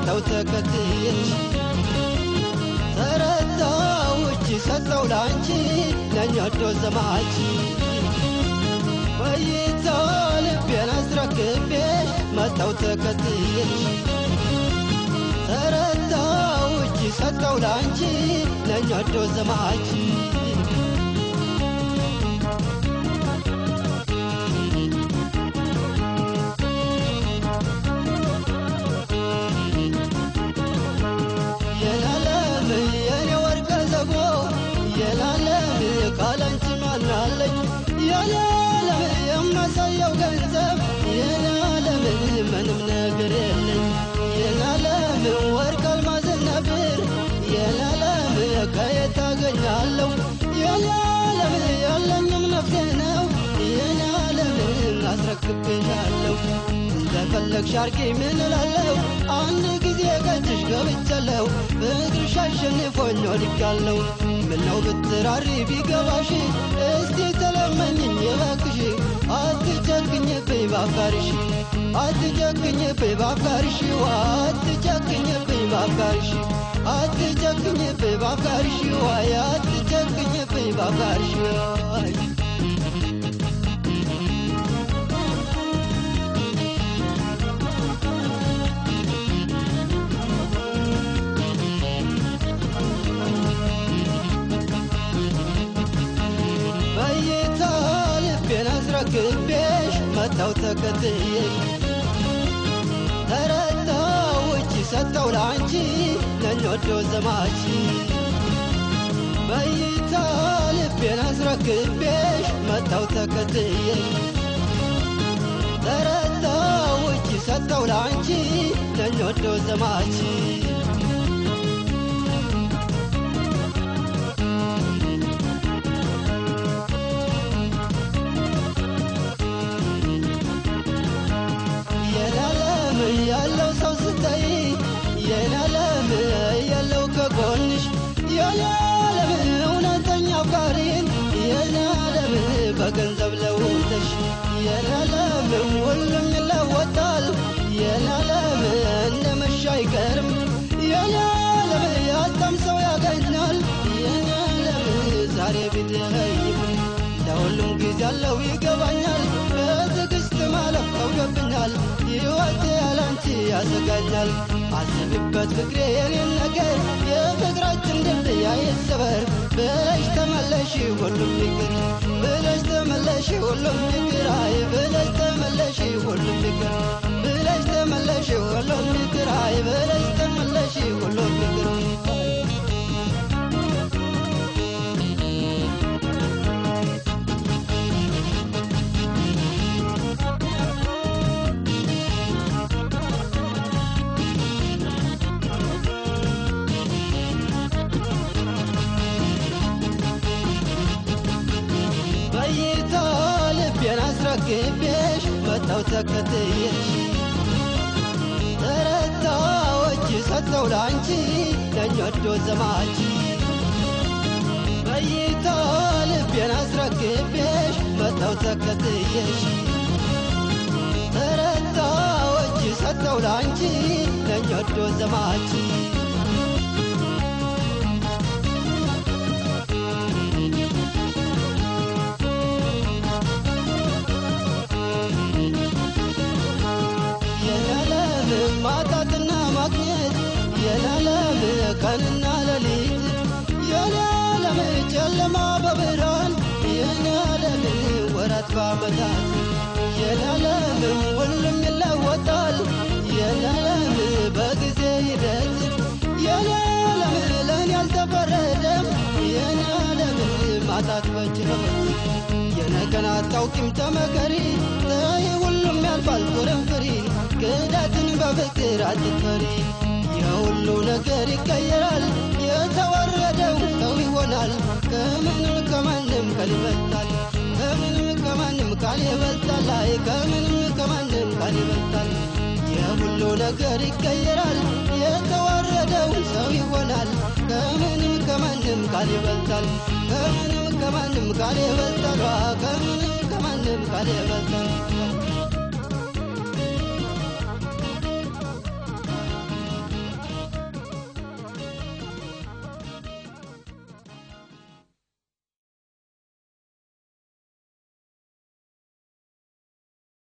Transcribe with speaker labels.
Speaker 1: መጣው ተከትዬሽ ተረታው እጅ ሰጠው ላንቺ ነኝ ወዶ ዘማች በይታ ልቤን አስረክቤሽ መጣው ተከትዬሽ ተረታው እጅ ሰጠው ላንቺ ነኝ ወዶ ዘማች የላለም የኔ ወርቀ ዘቦ የላለም ካላንቺ ማናለኝ የላለም የማሳየው ገንዘብ የላለም ምንም ነገር የለኝ የላለም ወርቅ አልማዝን ነብር የላለም ከየት አገኛለሁ የላለም ያለኝም ነፍሴ ነው የላለም አስረክብሻለሁ እንደፈለግሽ አርጊ ምን እላለሁ አንድ ጊዜ ከእጅሽ ገብቻለሁ ፍቅርሽ አሸንፎኝ ወድቄያለሁ ምነው ብትራሪ ቢገባሽ እስቲ ተለመኝኝ እባክሽ አትጨክኝብኝ ባፍቃርሽ አትጨክኝብኝ ባፍቃርሽ አትጨክኝብኝ ባፍቃርሽ አትጨክኝብኝ ባፍቃርሽ ዋይ አትጨክኝብኝ ባፍቃርሽ ዋይ በይታ ልቤን አስረክቤሽ መጣው ተከትዬሽ ተረታው እጅ ሰጠው ላንቺ ነኝ ወዶ ዘማች በይታ ልቤን አስረክቤሽ መጣው ተከትዬሽ ተረታው እጅ ሰጠው ላንቺ ነኝ ወዶ ዘማች የላለም ያለው ሰው ስታይ የላለም ያለው ከጎንሽ የላለም እውነተኛ አፍቃሪን የላለም በገንዘብ ለውጠሽ የላለም ሁሉም ይለወጣል የላለም እንደ መሻ አይቀርም የላለም ያጣም ሰው ያገኛል የላለም ዛሬ ቢለይም ለሁሉም ጊዜ አለው ይገባኛል በትዕግስት ማለፍ ከብዶብኛል ሕይወቴ ያላንቺ ያሰጋኛል አስብበት ፍቅሬ የኔን ነገር የፍቅራችን ድልድይ አይሰበር ብለሽ ተመለሽ ሁሉም ይቅር ብለሽ ተመለሽ ሁሉም ይቅር አይ ብለሽ ተመለሽ ሁሉም ይቅር ብለሽ ተመለሽ ሁሉም ይቅር አይ ብለሽ ተመለሽ ሁሉም ይቅር በይታ ልቤን አስረክቤሽ መጣው ተከትዬሽ ተረታዎች ሰጠው ላንቺ ነኝ ወዶ ዘማች በይታ ልቤን አስረክቤሽ መጣው ተከትዬሽ ተረታዎች ሰጠው ላንቺ ነኝ ወዶ ዘማች የላለም ማጣትና ማግኘት የላለም ቀንና ሌሊት የላለም ጨለማ በብርሃን የላለም ወራት በዓመታት የላለም ሁሉም ይለወጣል የላለም በጊዜ ሂደት የላለም ለእኔ አልተፈረደም የላለም ማጣት በችሎት የነገን አታውቂም ተመከሪ ተይ ሁሉም ያልፋል ጦርን ፍሪ ክዳትን በፍቅር አትፈሪ የሁሉ ነገር ይቀየራል የተወረደው ሰው ይሆናል ከምንም ከማንም ቃል ይበልጣል ከምንም ከማንም ቃል ይበልጣል አይ ከምንም ከማንም ቃል ይበልጣል የሁሉ ነገር ይቀየራል የተዋረደው ሰው ይሆናል ከምንም ከማንም ቃል ይበልጣል ከምንም ከማንም ቃል ይበልጣል ከምንም ከማንም ቃል ይበልጣል